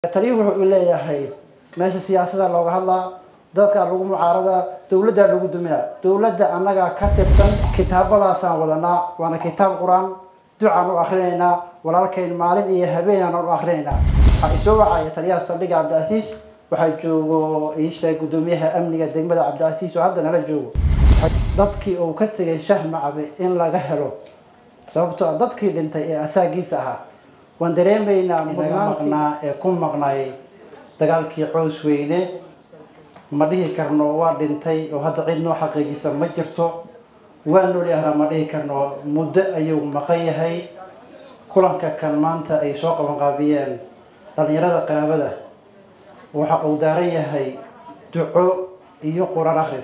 taliyuhu wuxuu leeyahay meesha siyaasada looga hadlaa dadkaa lagu mucaaradaa dowladdaa lagu duminaa dowladda annagaa ka tirsan kitaabadaasaan wadanaa waana kitaab qur-aan ducaan u akrinaynaa walaalkayn maalin iyo habeenaan u akrinaynaa waxaa isoo wacaya taliyaha saldhigga cabdicasiis waxaa joogo iisha guddoomiyaha amniga degmada cabdicasiis oo hadda nala joogo dadkii uu ka tegay shah macabe in laga helo sababtoo ah dadkii dhintay ee asaagiisa ahaa waan dareemaynaa naga maqnaa ee ku maqnay dagaalkii cows weyne ma dhihi karno waa dhintay oo hadda cid noo xaqiijisa ma jirto waa noolyahnaa ma dhihi karno muddo ayuu maqan yahay kulanka kan maanta ay soo qabanqaabiyeen dhalinyarada qaraabada waxa uu daaran yahay duco iyo qur-aan akhris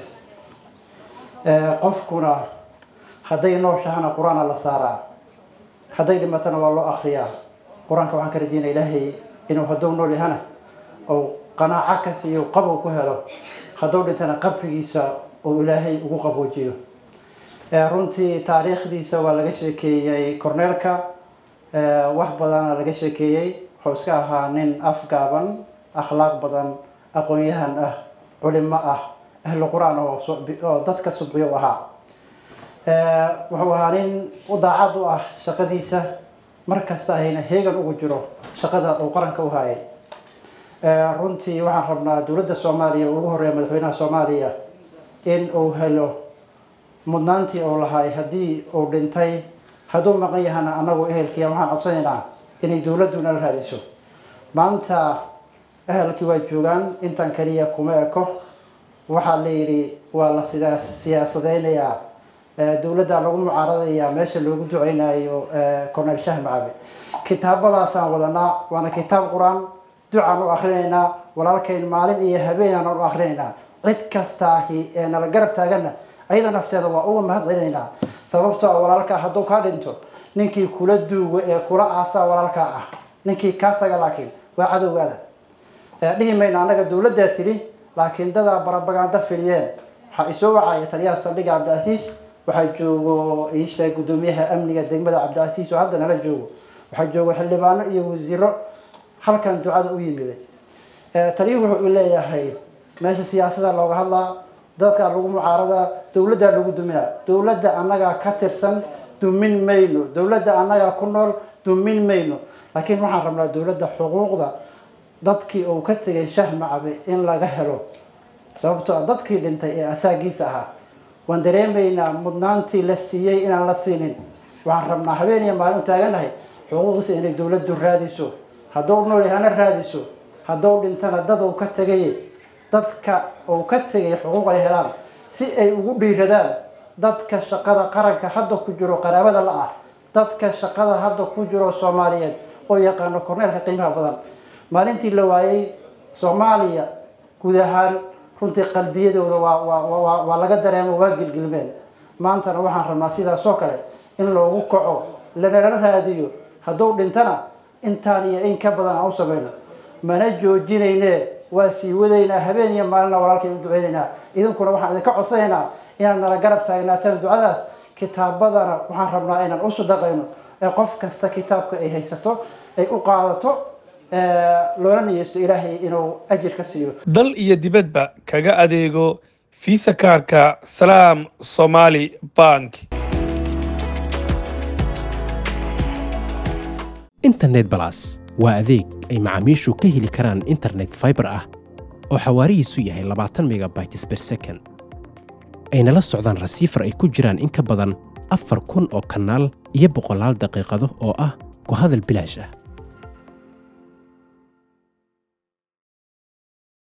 qofkuna hadday nooshahana qur-aana la saaraa hadday dhimatana waa loo akriyaa qur-aanka waxaan ka rajeynaya ilaahay inuu hadduu nool yahana ou qanaaco ka siiyo qabow ku helo hadduu dhintana qabrigiisa uu ilaahay ugu qaboojiyo runtii taariikhdiisa waa laga sheekeeyey corneelka wax badana laga sheekeeyey wuxuu iska ahaa nin afgaaban akhlaaq badan aqoon-yahan ah culimo ah ahlu qur-aan oo dadka subciyo u ahaa wuxuu ahaa nin u daacad u ah shaqadiisa mar kasta ayna heegan ugu jiro shaqada uu qaranka u hayay runtii waxaan rabnaa dowladda soomaaliya ugu horeeya madaxweynaha soomaaliya in uu helo mudnaantii uu lahaay haddii uu dhintay hadduu maqan yahana anagu ehelkiia waxaan codsanaynaa inay dowladdu nala raadiso maanta ehelkii waa joogaan intan kaliya kuma eko waxaa la yidhi waa la sida siyaasadeynayaa dowladda lagu mucaaradaya meesha loogu duceynayo corneel shah macabe kitaabadaasaan wadanaa waana kitaab qur-aan ducaan u akrinaynaa walaalkayn maalin iyo habeenaan u akrinaynaa cid kastaahi ee nala garab taagana ayada nafteeda waa uga mahad celinaynaa sababtoo a walaalkaa hadduu kaa dhinto ninkii kula duugo ee kula aasaa walaalkaa ah ninkii kaa taga laakiin waa cadowgaada dhihi mayno annaga dowladdaa tiri laakiin dadaa barabaganda filiyeen waxaa isoo wacaya taliyaha saldhigga cabdicasiis waxaa joogo iisha guddoomiyaha amniga degmada cabdicasiis oo hadda nala joogo waxaa joogo xildhibaano iyo wasiiro halkan ducada u yimiday taliyuhu wuxuu leeyahay meesha siyaasada looga hadlaa dadkaa lagu mucaaradaa dowladdaa lagu duminaa dowladda annagaa ka tirsan dumin mayno dowladda annagaa ku nool dumin mayno laakiin waxaan rabnaa dowladda xuquuqda dadkii uu ka tegay shah macabe in laga helo sababtoo ah dadkii dhintay ee asaagiisa ahaa waan dareemaynaa mudnaantii la siiyey inaan la siinin waxaan rabnaa habeen iyo maalin taaganahay xuquuqdiisa inay dowladdu raadiso hadduu nool yahana raadiso hadduu dhintana dad uu ka tegay dadka uu ka tegay xuquuq ay helaan si ay ugu dhiiradaan dadka shaqada qaranka hadda ku jiro qaraabada la ah dadka shaqada hadda ku jiro soomaaliyeed oo yaqaano korneelka qiimaha badan maalintii la waayey soomaaliya guud ahaan runtii qalbiyadooda waa waa laga dareemo waa gilgilmeen maantana waxaan rabnaa sidaas oo kale in loogu kaco lanala raadiyo hadduu dhintana intaan iyo in ka badan aan u samayno mana joojinayne waa sii wadaynaa habeen iyo maalina walaalkay u duceynaynaa idinkuna waxaan idinka codsanaynaa inaad nala garab taagnaataan ducadaas kitaabadana waxaan rabnaa inaan u sadaqayno ee qof kasta kitaabka ay haysato ay u qaadato loola niyeysto ilaahay inuu ajir ka siiyo dal iyo dibadba kaga adeego fiisa kaarka salaam somaali bank internet balas waa adeeg ay macaamiishu ka heli karaan internet faibar ah oo xawaarihiisu yahay labaatan megabytes ber second ayna la socdaan rasiifar ay ku jiraan in ka badan afar kun oo kanaal iyo boqolaal daqiiqado oo ah ku hadal bilaash ah